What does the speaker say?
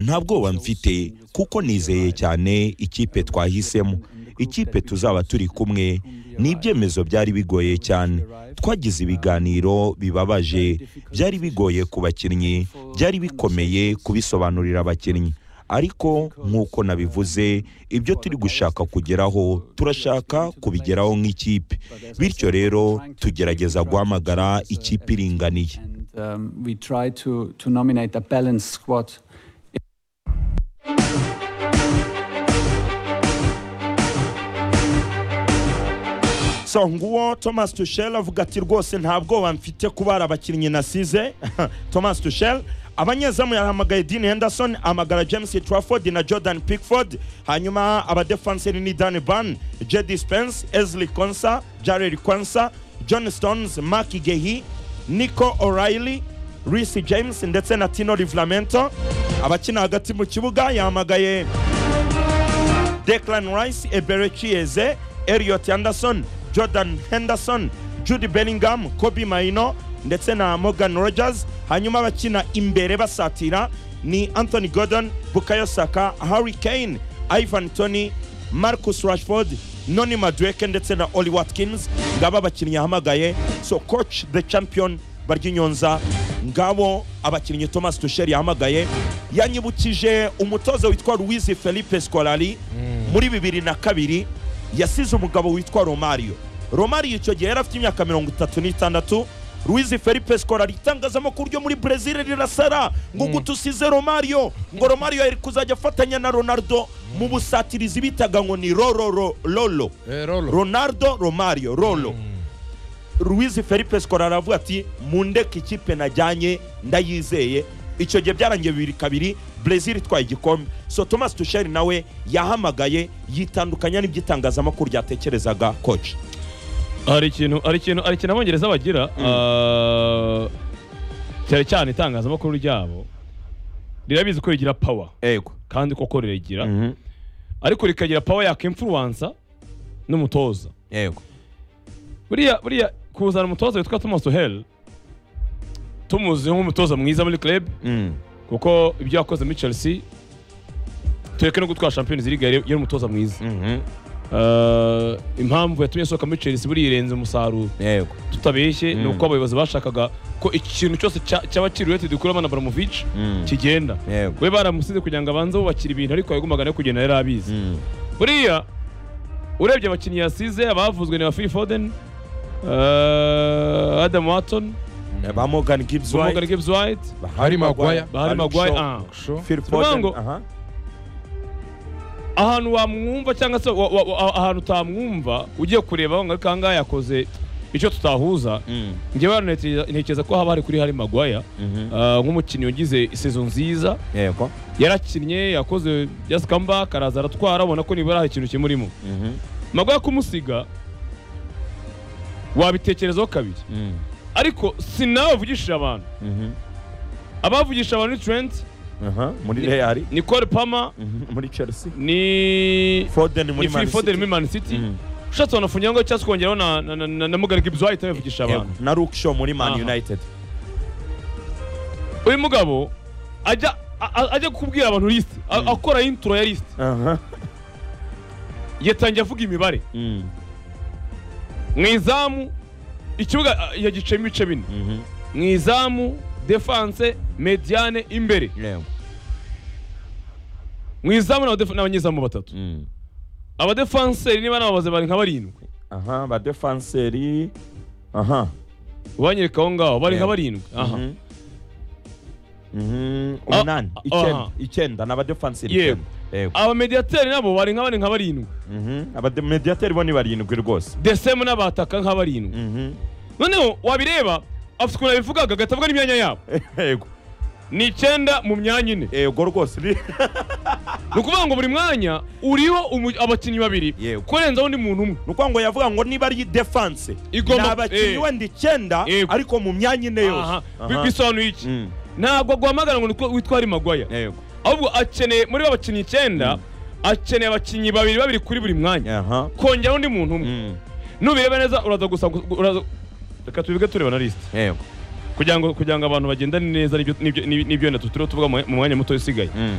nta bwoba mfite kuko nizeye cyane ikipe twahisemo ikipe tuzaba turi kumwe ni ibyemezo byari bigoye cyane twagize ibiganiro bibabaje byari bigoye ku bakinnyi byari bikomeye kubisobanurira abakinnyi ariko nk'uko nabivuze ibyo turi gushaka kugeraho turashaka kubigeraho nk'ikipe bityo rero tugerageza guhamagara ikipe iringaniye so nguwo thomas tushel avuga ati rwose nta bwoba mfite kubara abakinnyi nasize thomas tushel abanyezamu yahamagaye dean henderson amagara james trafford na jordan pickford hanyuma abadefanseri ni dan ban jedi spence esley konsa jared konsa john stones mark gehi nico o'reilly Reese james ndetse na tino rivlamento abakina hagati mu kibuga yahamagaye declan rice ebere chieze eliot anderson jordan henderson judy bellingham kobe maino ndetse na morgan rogers hanyuma abakina imbere basatira ni anthony gordon bukayo saka harry kane ivan tony marcus rashford noni madweke ndetse na oli watkins ngabo abakinnyi yahamagaye so coach the champion baryinyonza ngabo abakinnyi thomas tusheri yahamagaye yanyibukije umutoza witwa louise felipe scolari muri bibiri na kabiri yasize umugabo witwa romario romario icyo gihe yari afite imyaka mirongo itatu n'itandatu Luiz Felipe Scolari itangazamakuru ryo muri Brazil rirasara ngo gutusize Romario ngo Romario yari kuzajya afatanya na Ronaldo mu busatirizi bitaga ngo ni Roro Lolo Ronaldo Romario Rolo Luiz Felipe Scolari aravuga ati mundeke ikipe najyanye ndayizeye icyo gihe byarangiye bibiri kabiri Brazil itwaye igikombe so Thomas Tuchel nawe yahamagaye yitandukanya n'ibyitangazamakuru ryatekerezaga coach hari ikintu hari ikintu hari ikintu abongereza bagira ah, cyane cyane itangazamakuru ryabo rirabizi ko rigira pawa ego kandi koko riragira ariko rikagira pawa yaka imfuruwansa n'umutoza yego buriya buriya kuzana umutoza witwa thomas hell tumuzi nk'umutoza mwiza muri club kuko ibyo yakoze muri chelsea tureke no gutwara champions league yari yari umutoza mwiza Ah, impamvu yatumye asohoka muri chelsea buriya irenze umusaruro yego tutabeshye ni uko abayobozi bashakaga ko ikintu cyose cya- cyaba kiruyete dukura abana baramovic kigenda yego we baramusize kugira ngo abanze bubakira ibintu ariko yagombaga no kugenda yari abizi buriya urebye abakinnyi yasize abavuzwe ni ba phil foden eh, adam watson ba Morgan Gibbs morgan White gibbs white ba Harry Maguire. ba harry maguire ah. Shaw. Phil Tuvuga Foden ngo- aha ahantu wamwumva cyangwa se wa- wa- wa- ahantu utamwumva ugiye kureba ngo ariko ahangaha yakoze icyo tutahuza njyewe hano ntekereza- ntekereza ko haba hari kuri harry maguire ah, nk'umukinnyi wagize sezo nziza yego yarakinnye yakoze just comeback araza aratwara abona ko nibura hari ikintu kimurimo maguire kumusiga wabitekerezaho kabiri ariko si nawe wavugishije abantu abavugisha abantu ni trent aha muri Real ni cole palmer mhm, muri Chelsea ni Foden muri ni Phil Man Foden City muri Man City Mhm. ushatse wanafungira ngo cyangwa se ukongeraho na- na- na- na- na Morgan Gibbs White nawe yavugisha Yego, abantu na Luke Shaw muri Man Aha. United uyu mugabo ajya a- a- ajya kukubwira abantu list a- akora intro ya list aha yatangiye avuga imibare Mm, mu izamu ikibuga yagiciyemo ibice bine mhm, mu izamu defense mediane imbere yego mu izamu ni abadefa- ni abanyezamu batatu Mm. abadefanseri niba nababaze bari nka barindwi aha ba defenseri aha wanyereka aho ngaho bari nka Yeah. barindwi aha Mhm. Mhm, Ah, umunani ah, icyenda aha. icyenda ni abadefenseri Yego. icyenda. yego abamediateri nabo bari nka bari nka barindwi Mhm, abademediateri bo ni barindwi rwose desemu n'abataka nka barindwi Mhm, noneho wabireba afite ukuntu yabivugaga agahita avuga n'imyanya yabo yego ni icyenda mu myanya ine yego rwose ni- ni ukuvuga ngo buri mwanya uriho umu- abakinnyi babiri Yego. kurenzaho undi muntu umwe ni ukuvuga ngo yavuga ngo niba ari defense ni Igomba- abakinnyi eh. wenda icyenda Yego. ariko mu myanya ine Aha. yose Bi- Aha. bisobanuye iki Mm, ntabwo aguhamagara ngo nitwa- witware magwaya yego ahubwo akeneye muri bo abakinnyi icyenda Mm. akeneye abakinnyi babiri babiri kuri buri mwanya aha kongeraho undi muntu umwe Mm, nubireba neza uraza gusa uraza reka tubivuge tureba na lisite yego kugira ngo kugira ngo abantu bagendane neza n'ibyo- n'ibyo n'ibyo- n'ibyo wenda turiho tuvuga mu mu mwanya muto usigaye Mm,